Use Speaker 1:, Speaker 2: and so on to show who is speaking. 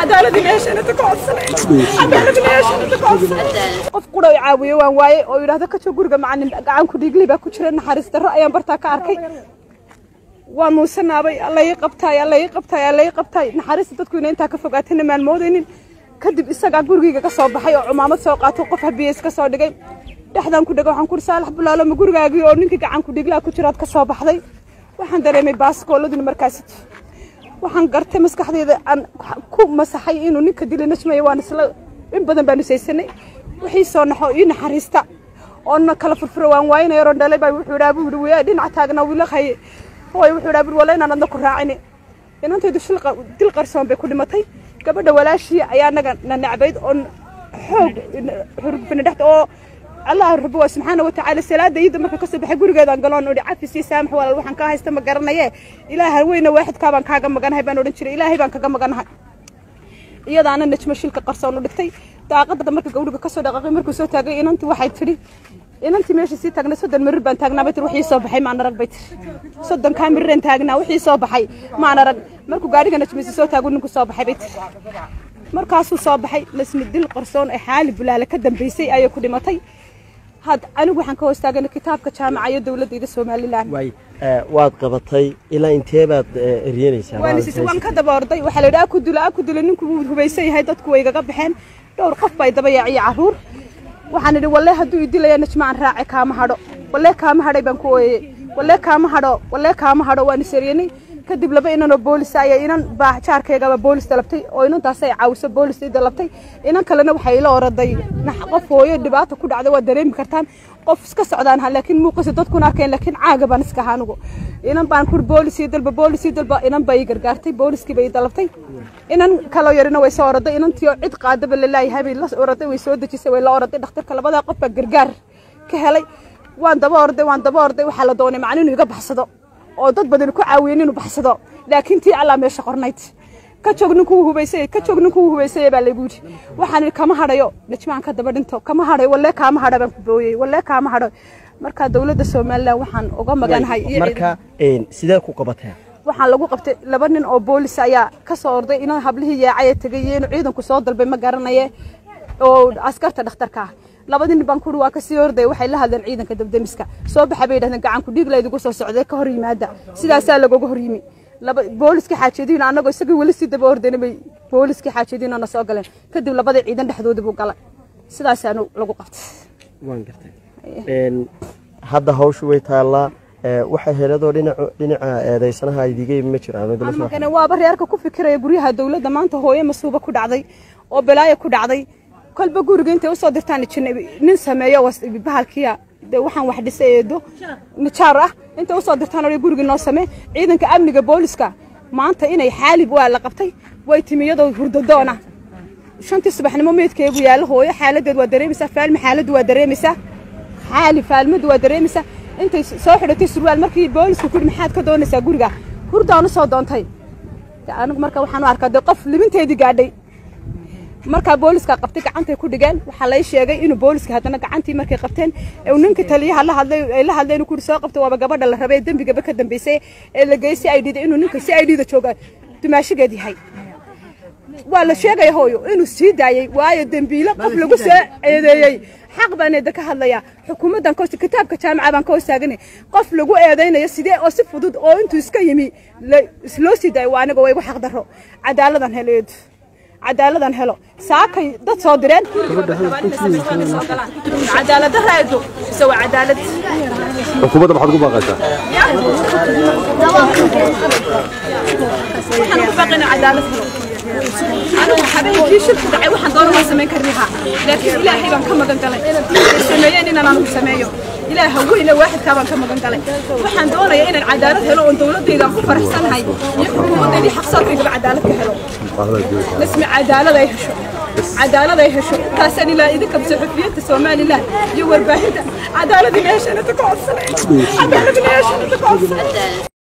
Speaker 1: cadaaladina heshana ka codsanay cadaaladina heshana ka codsanay qof qura i caawiyo waan waaye oo yidhaahdo ka joog guriga macalin gacanku dhiigli baa ku jira naxariis darro ayaan bartaa ka arkay waan muusanaabay alla ii qabtaay alla ii qabtaay alla ii qabtaay naxariista dadku inay intaa ka fogaatana maan moodaynin kadib isagaa gurigayga ka soo baxay oo cumaamad soo qaato qof habiyeys ka soo dhigay dhexdaan ku dhega waxaan ku saalax bulaalo ma gurigaagii oo ninkii gacanku dhiiglaa ku jiraad ka soo baxday waxaan dareemay baaskooladuna markaasi waxaan gartay maskaxdayda aan ku masaxay inuu ninka dili najmaya waan isla in badan baan isaysanay wixii soo naxo ii naxariista oona kala furfuro waan waayna yaroon dhalay baa wuxuu idhaa buu yidhi waya dhinac taagna wiila haye hooy wuxuu idhaa bur wala inaan adna ku raacini inantaydu shil dil qarsoon bay ku dhimatay gabadha walaashii ayaa naga na necbayd oo xoog xurgufina dhexda oo allah rabo waa subxaana watacaala salaada iida marka kasoo baxay gurigeedaan galoon odhi cafis iyo saamax walaal waxaan kaa haysta ma garanaye ilaaha weyna waaxidkaa baan kaaga maganahay baan odhan jiray ilaahay baan kaga maganahay iyadaana najmo shilka qarsoon u dhigtay daaqada marka gawdhiga kasoo dhaqaaqay markuu soo taagay inantii waxay tidhi inantii meesha sii taagnay soddon mirir baan taagnaa bay tiri wixii soo baxay maan arag bay tiri soddon kaa miriraan taagnaa wixii soo baxay maan arag markuu gaadhiga najmisi soo taagu ninku soo baxay bay tiri markaasuu soo baxay lasmi dil qarsoon ee xaali bulaale ka dambeysay ayay ku dhimatay had anigu waxaan ka hoos taaganay kitaabka jaamaca iyo dowladayda somalilan
Speaker 2: waay waad qabatay ilaa intee baad eryanaysaa
Speaker 1: waan is waan ka daba orday waxaa la yidhi aku dilo aku dilo ninku wuu hubaysan yahay dadku way igaga baxeen dhowr qof baa daba yaaciyo caruur waxaan idhi walle hadduu idilaya najmaan raace kaama hadho walle kaama hadhay baan ku ooyey walle kaama hadho walle kaama hadho waan isaryanay kadib laba inanoo boolis ayaa inan baa jaarkaygaba boolis dalabtay oo inantaas ay caawiso boolis ii dalabtay inan kalena waxay ila oraday qof hooyo dhibaata ku dhacday waa dareemi kartaan qof iska socdaan ha laakiin muuqisa dadkuna arkeen laakiin caaga baan iska ahaa anigu inan baan kur boolis ii dalba boolis ii dalba inan baa ii gargaartay booliskii bay ii dalabtay inan kaloo yarina way soo oraday inantii oo cid qaadaba lalaayahay bay la oraday way soo dejisay way la oraday dhakhtarka labadaa qof baa gargaar ka helay waan daba orday waan daba orday waxaa la doonay macni inuu iga baxsado oo dad badan ku caawiyeen inuu baxsado laakiin tii allaa meesha qornayd ka joog ninkuu hubaysay ka joog ninkuu hubaysay baa lagu yidhi waxaan idhi kama hadhayo najmaan ka daba dhinto kama hadhayo wallee kaama hadha baan ku booyey wallee kaama hadho marka dowladda somalilan waxaan uga maganahay
Speaker 2: marka sidee ku qabateen
Speaker 1: waxaan lagu qabtay laba nin oo boolis ayaa ka soo orday inuu hablihii yaacaya tegay iyo inuu ciidanku soo dalbay ma garanaye oo askarta dhakhtarka ah labadii nin baan kuri waa kasii orday waxay la hadleen ciidanka dabdemiska soo baxa bay yidhahdeen gacanku dhiig laydigu soo socday ka hor yimaada sidaasaa lagooga hor yimi laba booliskii xaajadiina annagoo isagii weli sii daba ordayna bay booliskii xaajadiina na soo galeen kadib labadii ciidan dhexdoodii buu galay sidaasaanu lagu qabtay
Speaker 2: waan gartay hadda hawshu way taallaa waxa heladoo dhinaca eedaysanaha idiga ma jiraan
Speaker 1: waaba reerka ku fikiraya guryaha dowladda maanta hooye masuuba ku dhacday oo balaayo ku dhacday kolba guriga intay usoo dirtaan jirnay nin sameeyo bahalkiya dee waxaan wax dhisay eedo nijaar ah intay usoo dirtaan oo gurigii noo samee ciidanka amniga booliska maanta inay xaalib waa la qabtay way timi iyadoo hurdadoona shantii subaxnimo meydkeegu yaallo hooyo xaaladeed waa dareemaysaa faalma xaaladdu waa dareemaysaa xaali faalmadu waa dareemaysaa intay soo xidhatay surwaal markii boolisku kudhi maxaad ka doonaysaa guriga hurdaan usoo doontay anigu marka waxaan u arkaa dee qof libinteedii gaadhay markaa booliska qabtay gacantay ku dhigeen waxaa lay sheegay inuu booliska haddana gacantii markay qabteen ninka taliyaha la hadlay ay la hadleen kuri soo qabtay waaba gabadha la rabay dembigaba ka dambeysay ee la geeyay si ay dhida inuu ninka si ay dhida jooga dumaashigeed yahay waa la sheegaya hooyo inuu sii daayey waayo dembiilo qof lagu soo eedeeyey xaq baan eeda ka hadlayaa xukuumaddan ka kitaabka jaamaca baan ka hoos taaganay qof lagu eedaynayo sidee oo si fudud oo intuu iska yimi loo sii daayo waa aniga waa igu xaq darro cadaaladan heleedu cadaaladan helo saakay dad soo direen cadaalada raado mise waa cadaalad
Speaker 3: xukuumadda maxaad ugu baaqaysaa
Speaker 1: waxaan ugu baaqayna cadaalad helo anigu habeenkii shirku dhacay waxaan doona waan samayn kari lahaa laakiin ilaahay baan ka magan galay ay sameeyeen inaan anigu sameeyo ilaaha weyne waaxidkaa baan ka magan galay waxaan doonayaa inaan cadaalad helo oon dowladayda ku faraxsanahay iyo xukuumaddaydii xaqsoorkaygaba cadaalad ka helo اسم عدالة يهشو عدالة يهشو كاسن إلى إذا كم صحفية سومالي لا يور باهدة عدالة يهشو أنا تقعد عدالة يهشو أنا تقعد